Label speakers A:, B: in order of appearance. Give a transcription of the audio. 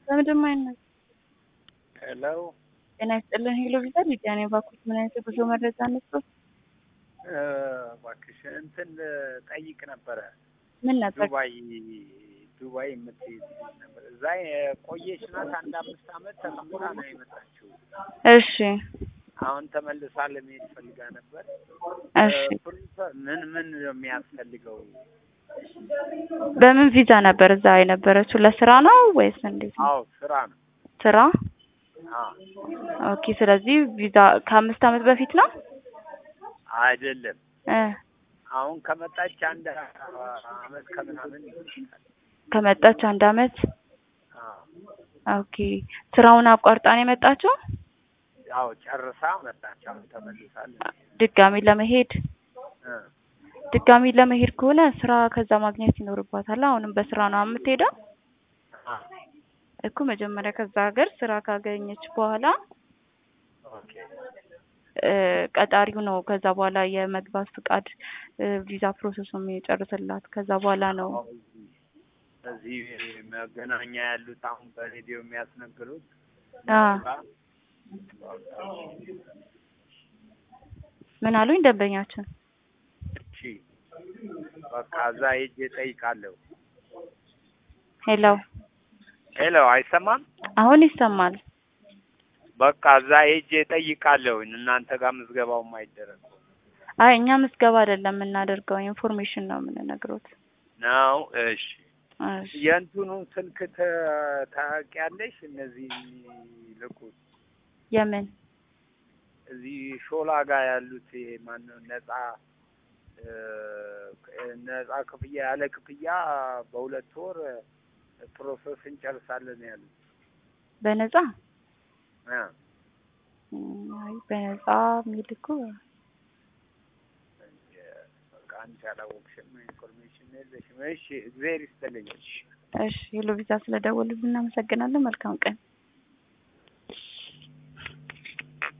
A: በምንድን አይነት
B: ሄሎ
A: ጤና ይስጥልን። ሄሎ ቪዛ ሊዲያ ነኝ። እባክዎት ምን አይነት የጉዞ መረጃ ነበር?
B: እባክሽ እንትን ጠይቅ ነበረ
A: ምን ነበር?
B: ዱባይ ዱባይ የምትሄድ ነበር። እዛ የቆየች ናት። አንድ አምስት አመት ተቀምጣ ነው የመጣችው።
A: እሺ
B: አሁን ተመልሳ ለመሄድ ፈልጋ ነበር።
A: እሺ።
B: ፕሪንሰ- ምን ምን ነው የሚያስፈልገው?
A: በምን ቪዛ ነበር እዛ የነበረችው? ለስራ ነው ወይስ እንዴት ነው?
B: አዎ ስራ ነው።
A: ስራ።
B: አዎ
A: ኦኬ። ስለዚህ ቪዛ ከአምስት አመት በፊት ነው
B: አይደለም።
A: እ
B: አሁን ከመጣች አንድ አመት ከምናምን ይሆናል።
A: ከመጣች አንድ አመት።
B: አዎ
A: ኦኬ። ስራውን አቋርጣ ነው የመጣችው
B: ያው ጨርሳ መጣች። አሁን ተመልሳለች።
A: ድጋሚ ለመሄድ
B: እ
A: ድጋሚ ለመሄድ ከሆነ ስራ ከዛ ማግኘት ይኖርባታል። አሁንም በስራ ነው የምትሄደው
B: አዎ
A: እኮ መጀመሪያ ከዛ ሀገር ስራ ካገኘች በኋላ
B: ኦኬ
A: እ ቀጣሪው ነው ከዛ በኋላ የመግባት ፍቃድ እ ቪዛ ፕሮሰሱ የሚጨርስላት ከዛ በኋላ ነው።
B: አዎ፣ እዚህ እዚህ መገናኛ ያሉት አሁን በሬዲዮ የሚያስነግሩት
A: አ ምን አሉኝ ደንበኛችን?
B: እሺ በቃ እዛ ሄጄ እጠይቃለሁ።
A: ሄሎ
B: ሄሎ አይሰማም?
A: አሁን ይሰማል።
B: በቃ እዛ ሄጄ እጠይቃለሁ። እናንተ ጋር ምዝገባውም አይደረግ
A: አይ እኛ ምዝገባ አይደለም የምናደርገው ኢንፎርሜሽን ነው የምንነግሮት።
B: ነው። እሺ
A: እሺ
B: የእንትኑ ስልክ ተ- ታውቂያለሽ? እነዚህ የሚልኩት
A: የምን
B: እዚህ ሾላ ጋር ያሉት ይሄ ማነው ነጻ እ ነጻ ክፍያ ያለ ክፍያ በሁለት ወር ፕሮሰስ እንጨርሳለን ያሉት
A: በነጻ
B: እ
A: እም፣ አይ በነጻ የሚልኩ
B: በቃ አንቺ አላወቅሽም፣ ኢንፎርሜሽን የለሽም። እሺ እግዚአብሔር ይስጥልኝ። እሺ
A: እሺ ሄሎ ቪዛ ስለደወሉልን እናመሰግናለን። መልካም ቀን